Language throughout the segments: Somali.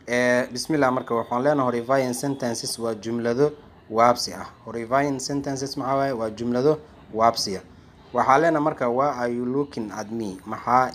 bismillah marka waxaan leenahay horifying sentences waa jumlado waabsi ah horifying sentences maxaa waaye waa jumlado waabsiya waxaa leenahay marka why are you looking at me maxaa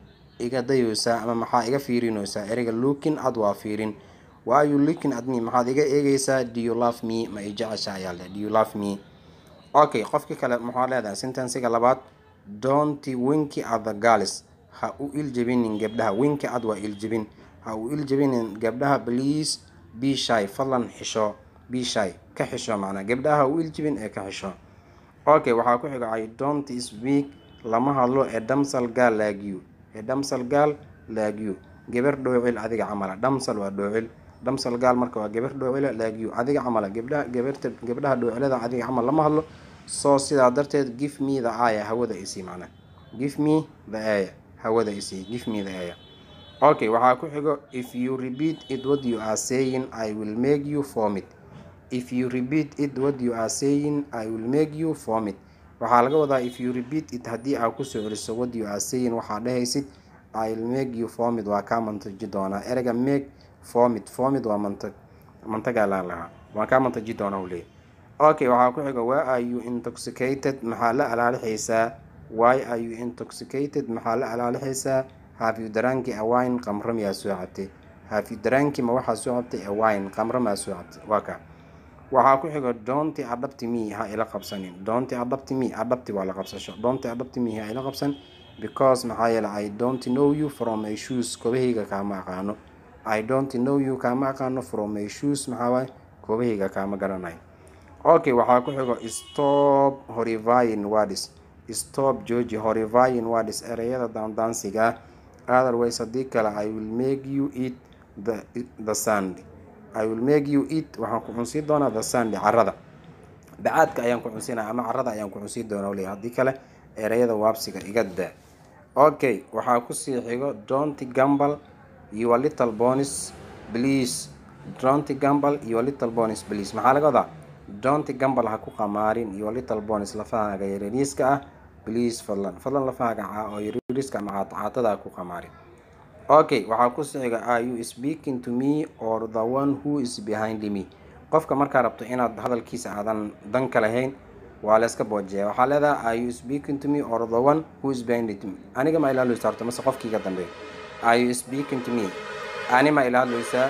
iga dayeysaa ama maxaa iga fiirinaysaa ereyga looking at waa fiirin why are you looking at me maxaad iga eegaysaa do you love me ma i jecesha ayaa le do you love me okay qofkii kale maxaa leedahay sentensiga labaad don't winki at the girls ha u iljebinin gabdhaha winki ad waa iljebin ha u iljebinin gabdhaha please be shy fadlan xisho be shy ka xisho macnaa gabdhaha ha u iljebin ee ka xisho okay waxaa ku xiga i don't speak lama hadlo ee damsal gaal laagyu ee damsal gaal laagyu gabar dhoocil adiga camala damsal waa dhoocil damsal gaal marka waa gabar dhoocila laagyu adiga camala gabdhaha gabarta gabdhaha dhoocilada adiga camal lama hadlo soo sidaa darteed give me the aya hawada isii macnaa give me the aya hawada isii give me the aya okay waxaa ku xigo if you repeat it what you are saying i will make you vomit if you repeat it what you are saying i will make you vomit waxaa laga wadaa if you repeat it haddii aad kusoo celiso what you are saying waxaa dhehaysid i will make you vomit waa kaa mantaji doonaa ereyga make vomit vomit waa mantag mantagaa laa lahaa waa kaa mantaji doonaa u leeyahy okay waxaa ku xiga why are you intoxicated maxaa la alaalixaysaa why are you intoxicated maxaa la alaalixaysaa have you dranki a wine qamro miyaa soo cabtay have you dranki ma waxaa soo cabtay a wine qamro maa soo cabtay waa kaa waxaa ku xiga doonti adhabti me ha ila qabsanin doonti adhabti me adhabti waa la qabsasho doonti adhabti me ha ila qabsan because maxaa yeele i don't know you from my shoes koobahayga kaama aqaano i don't know you kaama aqaano from my shoes maxaa waaye koobahayga kaama garanayo okay waxaa ku xigo stop horifying words stop georgi horifying words ereyada daandaansiga ah otherwise haddii kale i will make you eat the, the sand i will make you eat waxaan ku cunsiin doonaa the sand carada bacaadka ayaan ku cunsiinaa ama carada ayaan ku cunsiin doonaa leeyahay haddii kale ereyada waabsiga iga daa okay waxaa kusii xigo don't gamble your little bonis please don't gamble your little bonis please maxaa laga wadaa don't gamble ha ku qamaarin your little bonis lafahaaga yaryariiska ah please fadlan fadlan lafahaaga oo yaryariiska ama caatada ha ku qamaarin okay waxaa ku sixiga are you speaking to me or the one who is behind me qofka markaa rabto inaad hadalkiisa aadan dan ka lahayn waa layska boojeeya waxaa leedahay are you speaking to me or the one who is behind me aniga ma ila hadlaysaa horta mase qofkiiga dambeeyo are you speaking to me ani ma ila hadlaysaa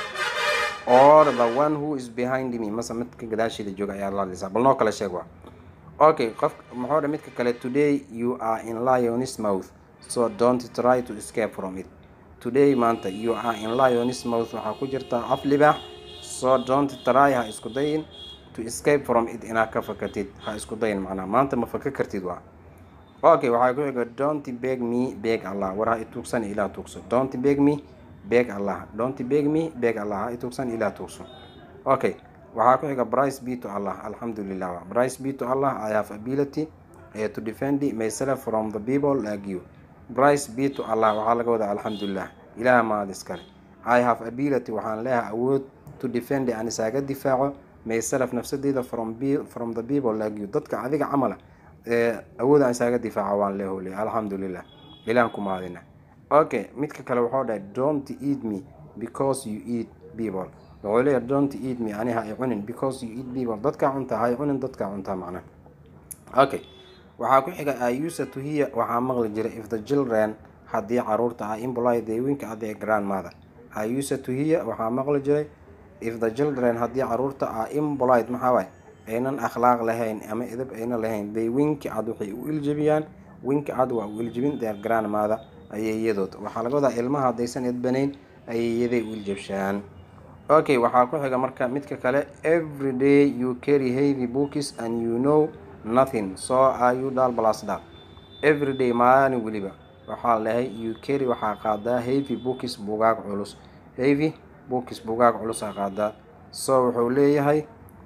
or the one who is behind me mase midka gadaasheeda jooga ayaa la hadlaysaa bal noo kale sheeg waa okay qof muxuu dha midka kale today you are in lion's mouth so don't try to escape from it today maanta you are in lion's mouth waxaa ku jirta af libaax so don't try ha isku dayin to escape from it inaad ka fakatid ha isku dayin macnaa maanta ma faka kartid waa okay waxaa ku xiga don't beg me beg allah war ha ituugsan ilaa tuugso don't beg me beg allah don't beg me beg allah ha ituugsan ilaa tuugso okay waxaa ku xiga brice b to allah alxamdulilah brice b to allah i have ability uh, to defend myself from the people like you brice b to allah waxaa laga wadaa alxamdulilah ilaah maad iskale i have ability waxaan leeyahay awood to defend aan isaaga difaaco myself nafsadeyda from be from the people like you dadka adiga camala ee awood aan isaaga difaaco waan leehole alxamdulilah ilaah ku maadina okay midka kale wuxuu dhahay don't eat me because you eat people wuxuu leeyahay don't eat me ani ha i cunin because you eat people dadkaa cuntaa ha i cunin dadkaa cuntaa macna okay waxaa ku xiga i used to hear waxaa maqli jiray if the children haddii caruurta ah imply they wink at their grandmother i used to hear waxaa maqli jiray if the children haddii caruurta ah impolite maxaa waay aynan akhlaaq lahayn ama edab ayna lahayn they winki cad waxay u iljebiyaan winki cad waa u iljebin their grandmother ayeeyadood waxaa laga wadaa ilmaha haddaysan edbanayn ayeeyaday u iljebshaan okay waxaa ku xiga marka midka kale every day you carry heavy books and you know nothing so are you dal plus dal every day maalin weliba waxaa lehay you carry waxaa qaadaa heavy books bugaag culus heavy books bugaag culus aa qaadaa so wuxuu leeyahay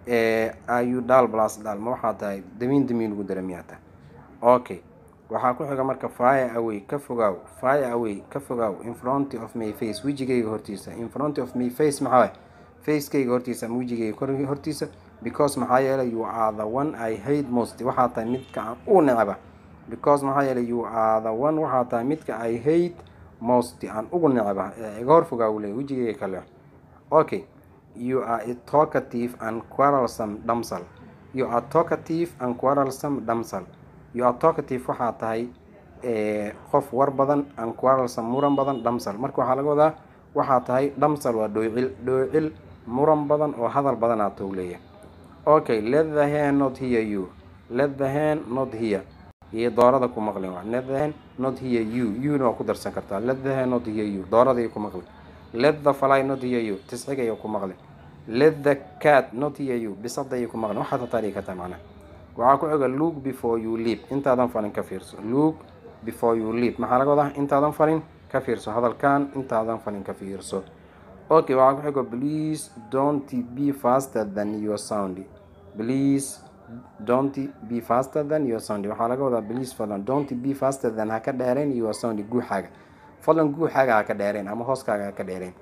are you dal plus dal ma waxaa tahay damiin damiin ugu dara miyaa tahay okay waxaa ku xiga marka fire away ka fogaaw fire away ka fogaaw in front of my face wejigayga hortiisa in front of my face maxaa waay facekayga hortiisa ama wejigayga kor- hortiisa because maxaa yeelay you are the one i hate most waxaa tahay midka aan u necba because maxaa yeelay you are the one waxaa tahay midka i hate most aan ugu necba ee iga horfogaa uu leeyahy wejigayga kale okay you are a talkative and quarrelsome damsel you are talkative and quarrelsome damsel you are talkative waxaa tahay qof war badan and quarrelsome muran badan damsel marka waxaa laga wadaa waxaa tahay damsel waa dhoocil dhoocil muran badan oo hadal badan aa tou leeyahay okay let the hand not hear you let the hand not hear iyo doorada ku maqlin waa let the hand not hear you you-na waa ku darsan kartaa let the hand not hear you doorada ku maqlin let the fly not hear you tiscigaya ku maqlin let the cat not hear you bisadaya ku maqlin waxaad hataa dhigi kartaa macnaha waxaa ku xiga look before you leap intaadan falin ka fiirso look before you leap maxaa laga wadaa intaadan falin ka fiirso hadalkan intaadan falin ka fiirso okay waxaa ku xigo please don't be faster than your sound please don't be faster than your sound waxaa laga wadaa please fadlan don't be faster than ha ka dheereen your sound guuxaaga fadlan guuxaaga ha ka dheereen ama hooskaaga ha ka dheereen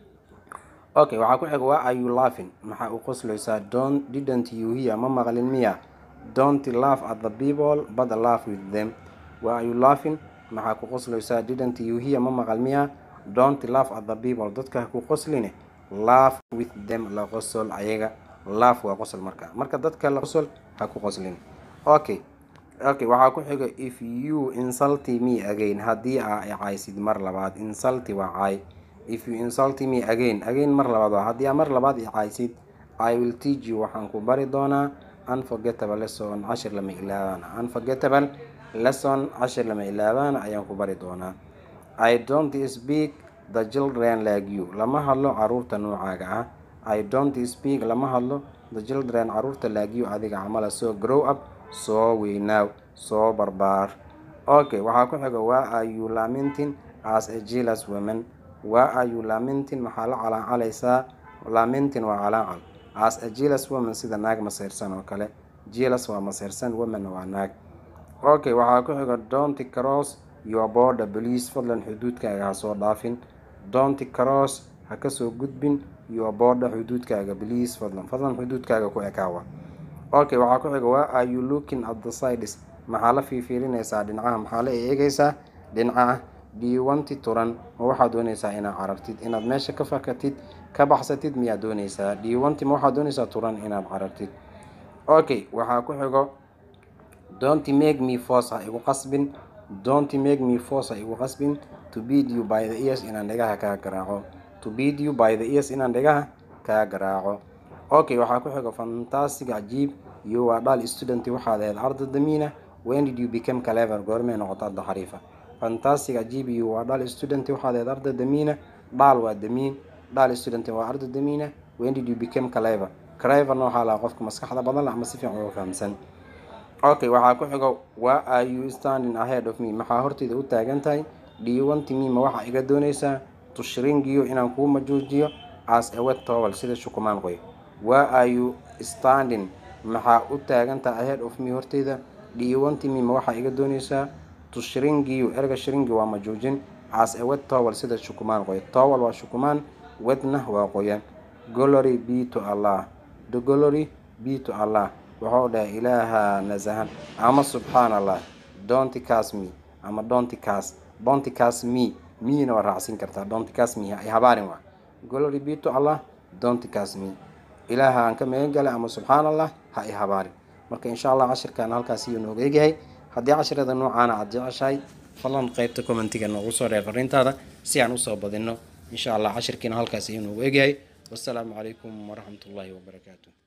okay waxaa ku xiga waa are you laughing maxaa u qoslaysaa don't didn't you hear ma maqlin miya don't laugh at the people but laugh with them waa are you laughing maxaa ku qoslaysaa didn't you hear ma maqal miya don't laugh at the people dadka ha ku qosline laugh with them la qosol ayaga laugh waa qosol marka marka dadka la qosol ha ku qoslin okay okay waxaa ku xiga if you insulty me again haddii aa icaysid mar labaad insulty waa caay if you insult me again again mar labaad waa haddii aa mar labaad icaysid i will teach you waxaan ku bari doonaa unforgettable lesson cashir lama ilaabaan unforgettable lesson cashir lama ilaabaan ayaan ku bari doonaa i don't speak the children like you lama hadlo caruurta noocaaga ah i don't speak lama hadlo the children caruurta like you adiga camala soo grow up soo weynaaw soo barbaar okay waxaa ku xiga waa are you lamenting as a jealous woman waa are you lamenting maxaa la calaacalaysaa lamenting waa calaacal as a jealous woman sida naag maseyrsan oo kale jealous waa maseyrsan woman waa naag okay waxaa ku xiga don't cross your border please fadlan xuduudkaaga ha soo dhaafin don't cross ha kasoo gudbin your border xuduudkaaga please fadlan fadlan xuduudkaaga ku ekaawa okay waxaa ku xiga waa are you looking at the sides maxaa la fiifiirinaysaa dhinacaha maxaa la eegaysaa dhinacaha diiwanti turan ma waxaad doonaysaa inaad carartid inaad meesha ka fakatid ka baxsatid miyaad doonaysaa diiwanti ma waxaad doonaysaa turan inaad carartid okay waxaa ku xigo don't make me force ha igu qasbin don't make me force ha igu qasbin to beat you by the ears inaan dhegaha kaa garaaco to beat you by the ears inaan dhegaha kaa garaaco okay waxaa ku xigo fantastic cajiib iyo waa dhal student waxaad ahayd arda damiina when did you become clever goormee noqota arda xariifa fantastic cajiib iyo waa dhal student waxaad ahayd arda damiina dhaal waa damiin dhal student waa arda damiina when did you become clever cleverna waxaa lahaa qofka maskaxda badan la ama si fiican uga fahamsan okay waxaa ku xigo waa are you standing ahead of me maxaa horteyda u taagan tahay dhiiwanti me ma waxaa iga doonaysaa tushringiyo inaan kuu majuujiyo as a wet towel sida shukumaan qoy waa are you standing maxaa u taagan tahay ahead of me horteyda dhiiwanti me ma waxaa iga doonaysaa tushringiyo erga shringi waa majuujin as a wet towel sida shukumaan qoy towel waa shukumaan wetna waa qoyan glory be to allah the glory be to allah wuxuu dhahay ilaaha nasahan ama subxaan allah donty cas me ama donty cas donty cas me miina waa raacsin kartaa donty cas me ay habaarin waa glory be to allah donty cas me ilaaha aan ka magan galay ama subxaan allah ha i habaarin marka insha allah cashirkan halkaas iyo nooga egyahay haddii cashirada noocaana aada jeceshahay fadlan qeybta commentiga noogu soo reer fariintaada si aan usoo badino insha allah cashirkiina halkaas iyo noogu egyahay wassalaamu calaykum waraxmatullaahi wabarakaatu